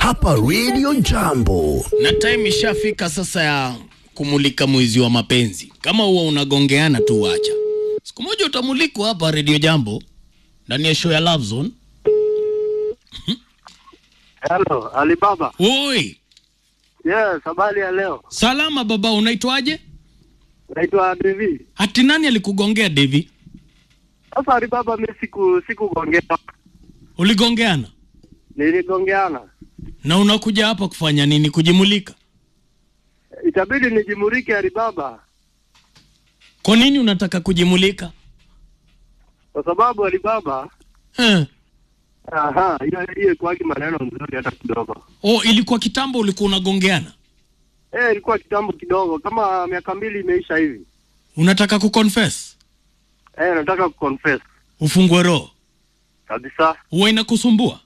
hapa Radio Jambo. na time ishafika sasa ya kumulika mwezi wa mapenzi. Kama huwa unagongeana tu, wacha siku moja utamulikwa hapa Radio Jambo ndani ya show ya Love Zone. Hello, Alibaba. Oi, Yes, habari ya leo. salama baba, unaitwaje? Naitwa Devi. Hati nani alikugongea Devi? Sasa Alibaba, mimi siku sikugongea. Uligongeana Niligongeana. na unakuja hapa kufanya nini? Kujimulika? Itabidi nijimurike Alibaba Kwa nini unataka kujimulika? kwa sababu Alibaba, Eh. aha, hiyo hiyo kwaki maneno mzuri hata kidogo. Oh, ilikuwa kitambo ulikuwa unagongeana? Eh, ilikuwa kitambo kidogo kama miaka mbili imeisha hivi. Unataka kuconfess? Eh, nataka kuconfess Ufungwe roho. kabisa. Huwa inakusumbua?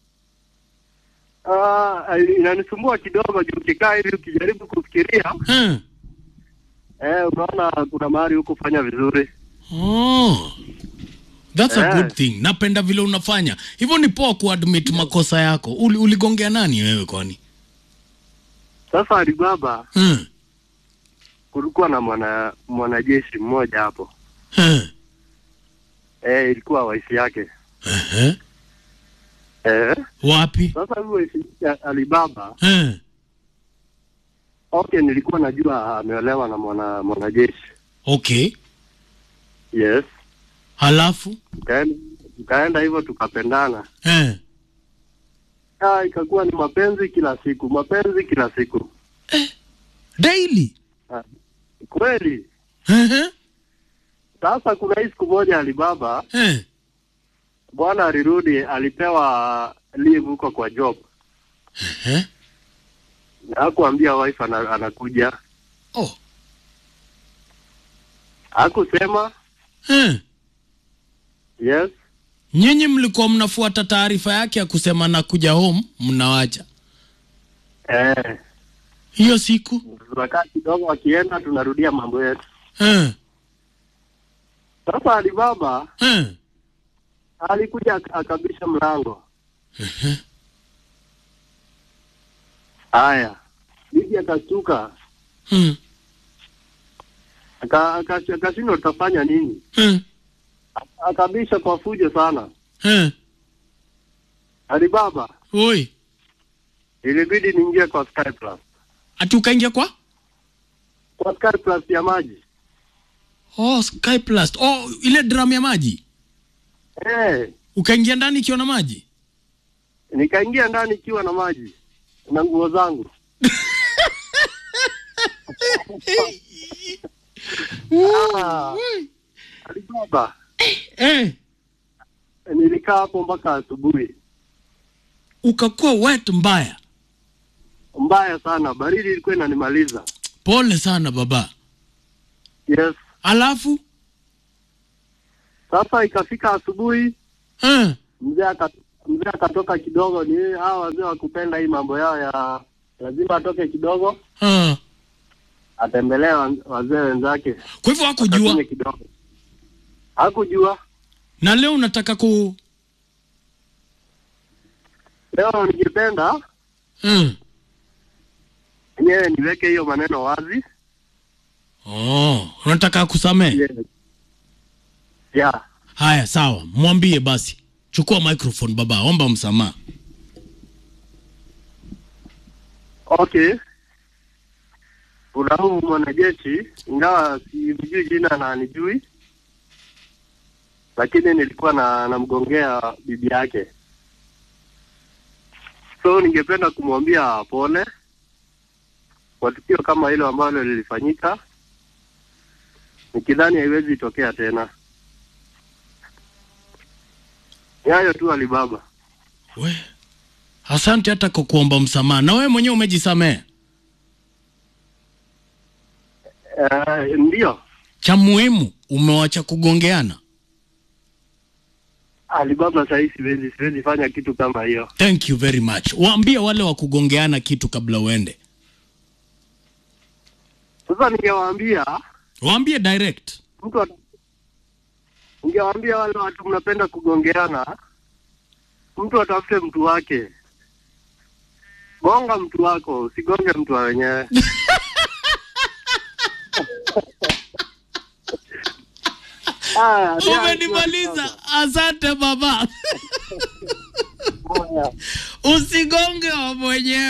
Ah, inanisumbua kidogo juu ukikaa hivi ukijaribu kufikiria, Eh. eh, unaona kuna mahali huko fanya vizuri. Oh. That's a Eh. good thing. Napenda vile unafanya. Hivyo ni poa kuadmit makosa yako. Uli, uligongea nani wewe kwani? Sasa Alibaba, Hmm. kulikuwa na mwana mwanajeshi mmoja hapo. Eh. Eh, ilikuwa wife yake. Eh. Eh, Wapi? sasa huyo wife ya Alibaba, Eh. okay, nilikuwa najua ameolewa na mwana mwanajeshi. Okay. Yes. Halafu? Tukaenda tukaenda hivyo tukapendana. Eh. Ah, ikakuwa ni mapenzi kila siku, mapenzi kila siku. Daily. Kweli. Eh. Sasa kuna hii siku moja Alibaba, Eh. bwana alirudi, alipewa leave huko kwa job. Eh. Na hakuambia wife ana, anakuja. Oh. Hakusema. Eh. Yes. Nyinyi mlikuwa mnafuata taarifa yake ya kusema nakuja home, mnawacha. Eh, Hiyo siku? tunakaa kidogo, akienda tunarudia mambo yetu. Eh. Sasa Alibaba Eh. alikuja ak- akabisha mlango. Eh. Haya, bibi akastuka, Hmm. aka- aka- akashindwa tutafanya nini, Eh. akabisha kwa fujo sana. Eh. Alibaba Oi. ilibidi niingie kwa Sky Plus, Ati ukaingia kwa? kwa Sky Plus ya maji. Oh, Sky Plus. Oh, ile drum ya maji. Eh, Ukaingia ndani ikiwa na maji? nikaingia ndani ikiwa na maji na nguo zangu. Ah, Alibaba Eh. nilikaa hapo mpaka asubuhi. Ukakuwa wet mbaya. Mbaya sana, baridi ilikuwa inanimaliza. Pole sana baba. Yes. Alafu? Sasa ikafika asubuhi, Eh. mzee aka- mzee akatoka kidogo. Ni hawa wazee wakupenda hii mambo yao ya lazima atoke kidogo Ah. atembelee wa- wazee wenzake, Kwa hivyo hakujua. akakunywe kidogo. Hakujua. Na leo unataka ku Leo ningependa mm. enyewe niweke hiyo maneno wazi. Oh, unataka kusamehe? Yes. Yeah. Haya, sawa. Mwambie basi. Chukua microphone baba, omba msamaha. Okay. Kuna huu mwanajeshi, ingawa sijui jina na anijui, lakini nilikuwa na namgongea bibi yake, so ningependa kumwambia pole kwa tukio kama hilo ambalo lilifanyika, nikidhani haiwezi tokea tena. Ni hayo tu Alibaba. We. Asante hata kwa kuomba msamaha. Na wewe mwenyewe umejisamehe. Uh, ndio Cha muhimu umewacha kugongeana. Alibaba, sahii siwezi siwezi fanya kitu kama hiyo. Thank you very much. Waambie wale wa kugongeana kitu kabla uende. Sasa ningewaambia Waambie direct. mtu ata- ningewaambia wale watu mnapenda kugongeana, mtu atafute mtu wake gonga mtu wako, usigonge mtu wa wenyewe. Haya, ndio- Umenimaliza, asante baba. Haya. Usigonge wa mwenyewe.